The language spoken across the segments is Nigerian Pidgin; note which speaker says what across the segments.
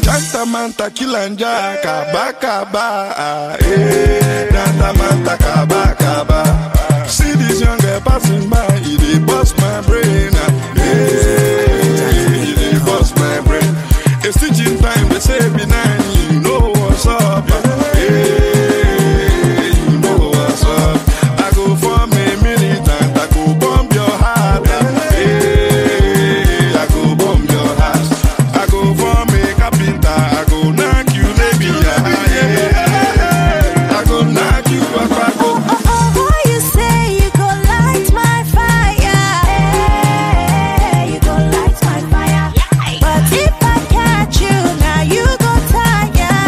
Speaker 1: Tanta manta kilanja kaba kaba ah, eh. Tanta manta kaba kaba. See this young girl passing by, it dey bust my brain. ah, eh. It dey bust my brain. A stitching time they say be nine, you know what's up. ah, eh. You know what's up. I go form a militant, I go bomb your heart. ah, eh. I go bomb your heart. I go form a carpenter, I go knock you, baby. ah, yeah. I go knock you, I go.
Speaker 2: Oh, you say you go light my fire. you go light my fire. But if I catch you, now you go tire.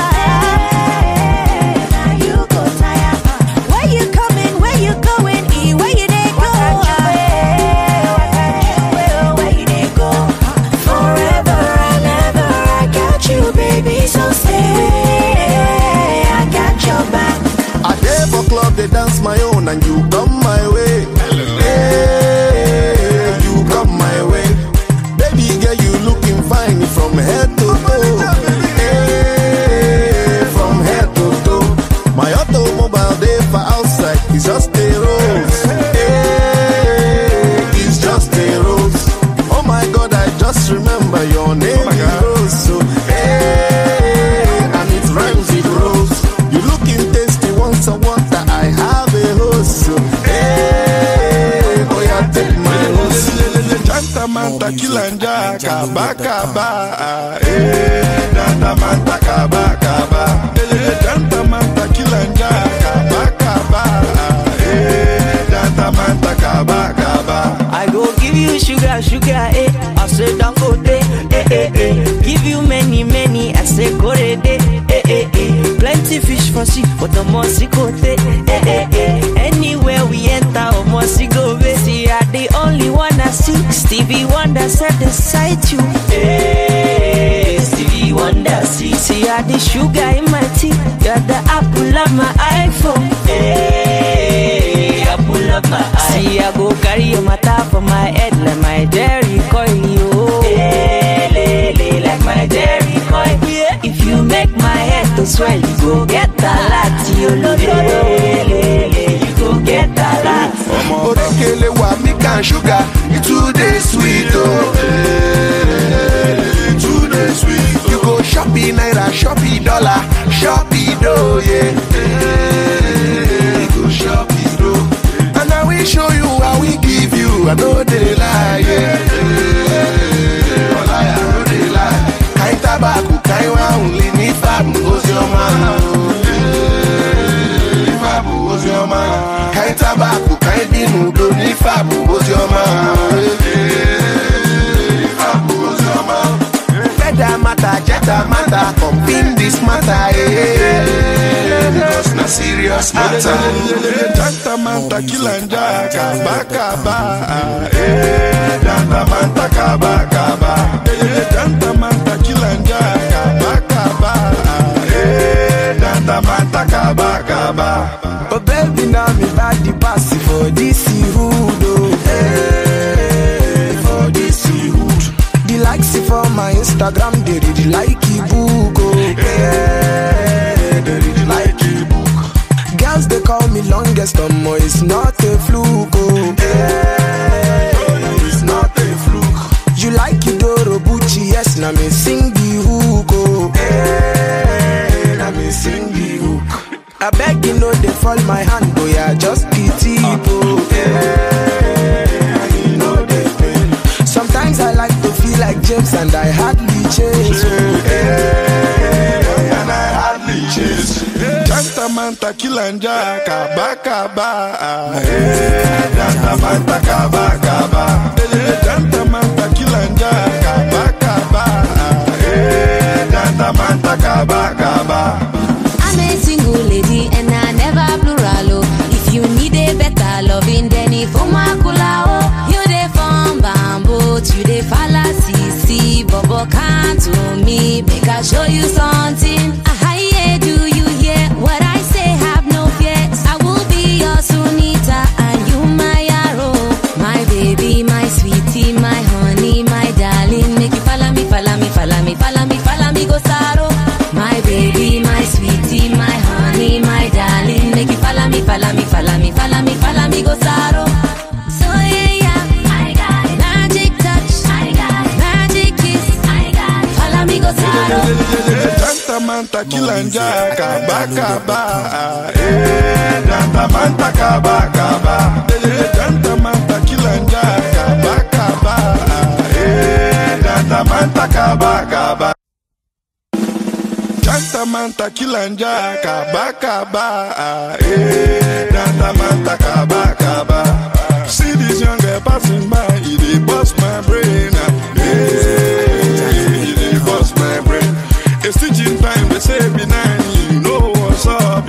Speaker 2: now you go tire. Where you coming? Where you going? E, where you dey go? Where you dey go? Forever and ever, I got you, baby. So stay. I got your back.
Speaker 3: I dey for club, they dance my own, and you come my way. Hey, you come my way. Baby girl, you looking fine from head to toe. Hey, from head to toe. My automobile dey for outside, it's just a rose. Hey, it's just a rose. Oh my God, I just remember your name
Speaker 1: my
Speaker 3: is
Speaker 1: God.
Speaker 3: Rose. So, hey, and it rhymes with rose. You looking tasty, once I water, I have a hose. So, hey, oh yeah, take my hose.
Speaker 1: Janta manta kilanja kaba kaba ah, eh. Janta manta kaba kaba. Eh, Janta manta kilanja kaba kaba ah, eh. Janta manta kaba kaba.
Speaker 4: I go give you sugar, sugar, eh. I say don't go there, eh, eh, eh. Give you many, many, I say go there, eh, eh, eh. Plenty fish for sea, but the mossy go there, eh, eh, eh. Anywhere we enter, oh mossy go there. See, I the only one I see. Stevie Wonder said the sight you, eh. Stevie Wonder see, see, I the sugar in my tea. You're the apple of my iPhone, eh. Apple of my eye. See, I go carry your matter for my head like my Jerry coil, yo. Eh, le, le, like my Jerry coil. Yeah. If you make my head to swell, you go get a lot, yo. Lo, lo, lo, le, le, you go get a lot.
Speaker 3: Orekele wa milk and sugar, it too dey sweet oh.
Speaker 1: It too dey sweet.
Speaker 3: You go shopping naira, shopping dollar, shopping dough, yeah. You go shopping dough. And I will show you how we give you, I know they lie, yeah. Oh, lie, I know they lie. Kain tabaku, kain wa only ní fàbù, ozi ọma. Ní fàbù, ozi ọma. Kain tabaku, kain bínú, do ní fàbù, ozi ọma. Ní fàbù, ozi ọma. Feather matter, jetta matter, pumping this matter, yeah. Because na serious matter.
Speaker 1: Janta manta kilanja kaba kaba ah, eh. Janta manta kaba kaba. Eh, Janta manta kilanja kaba kaba ah, eh. Janta manta kaba kaba.
Speaker 5: Oh baby, now me body pass for this hood, oh. Hey, for this hood. The likes for my Instagram, they really like it book, oh. Hey, they really like it book. Girls they call me longest, um, oh, it's not a fluke, oh. Hey, it's not a fluke. You like it, Doro Bucci, yes, now me sing the hook, oh. Hey, now me sing the hook. I beg you know they fall my hand, oh yeah, just pity, oh. Yeah, you know they pain. Sometimes I like to feel like James and I hardly change. Oh, yeah,
Speaker 1: And I hardly chase. Janta manta kilanja kaba kaba ah, eh. Janta manta kaba kaba. Eh, Janta manta kilanja kaba kaba ah, eh. Janta manta kaba kaba.
Speaker 2: I'm a single lady and I never plural. Oh. If you need a better loving, then if Omakula, oh, you dey from bamboo, you dey fallacy, see, Bobo can't to me, make I show you something. Ah, yeah, do you hear what I say? Have no fears. I will be your Sunita and you my arrow, my baby, my sweetie, my honey, my darling. Make you follow me, follow me, follow me, follow me, follow me, go sorrow.
Speaker 1: manta kilanja kaba kaba eh janta manta kaba kaba eh janta manta kilanja kaba kaba eh janta manta kaba kaba Janta manta kilanja kaba kaba eh janta manta kaba kaba See this young girl passing by, it dey bust my brain ah, eh it dey bust my brain. A stitching time they say be nine, you know what's up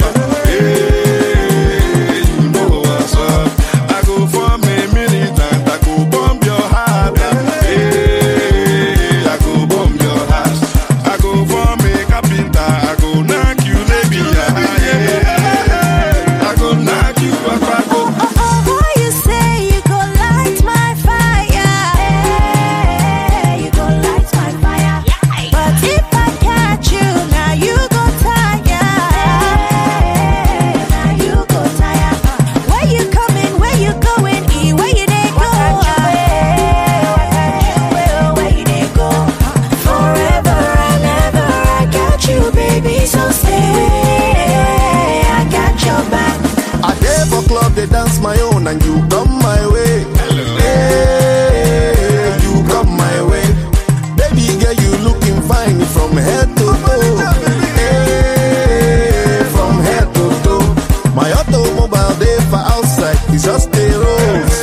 Speaker 1: eh you know what's up. I go form a militant, I go bomb your heart ah, eh I go bomb your heart. I go form a carpenter, I go knock you baby ah, yeah. I go knock you back, I go.
Speaker 2: Oh, you say you go light my fire. you go light my fire. But if I catch you, now you go tire. now you go tire. Where you coming? Where you going? E, where you dey go? Where you dey go? Forever and ever, I got you, baby. So stay. I got your back.
Speaker 3: I dey for club, they dance my own, and you come my way. Hey, you come my way. Baby girl, you looking fine from head to toe. Hey, from head to toe. My automobile dey for outside, it's just a rose.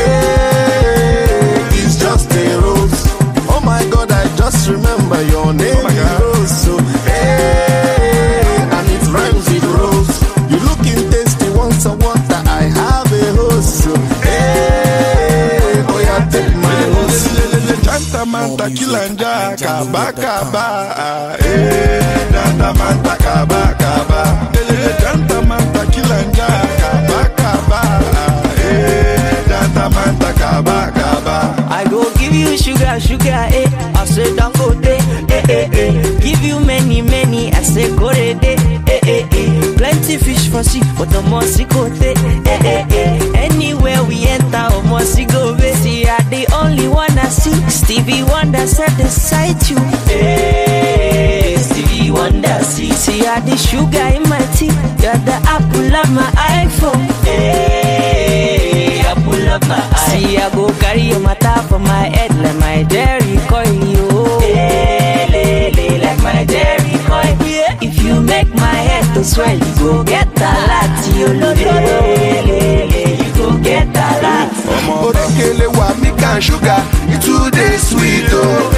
Speaker 3: Hey, it's just a rose. Oh my God, I just remember your name
Speaker 1: my
Speaker 3: is
Speaker 1: God.
Speaker 3: Rose. So, hey, and it rhymes with rose. You looking tasty, want some water? I have a hose. So, hey, oh yeah, take my hose.
Speaker 1: Janta manta kilanja kaba kaba eh janta manta kaba kaba eh janta manta kilanja kaba kaba eh janta manta kaba kaba
Speaker 4: I go give you sugar, sugar, eh. I say don't go there, eh, eh, eh. Give you many, many, I say go there, eh, eh, eh. Plenty fish for sea, but the mossy go there, eh, eh, eh. Anywhere we enter, oh mossy go there. See, I the only one I see. Stevie Wonder said the sight you, eh. Stevie Wonder see, see, I the sugar in my tea. You're the apple of my iPhone, eh. Apple of my eye. See, I go carry your matter for my head like my Jerry coil, yo. Le, le, like my Jerry coil. Yeah. If you make my head to swell, you go get a lot, yo. Le, le, le, you go get a lot.
Speaker 3: Orekele wa milk and sugar, it too dey sweet oh.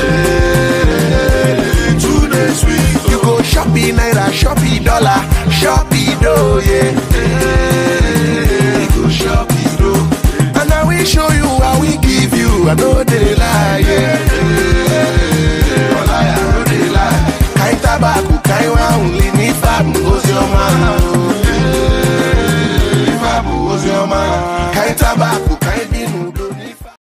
Speaker 1: it too dey sweet
Speaker 3: You go shopping naira, shopping dollar, shopping dough, yeah.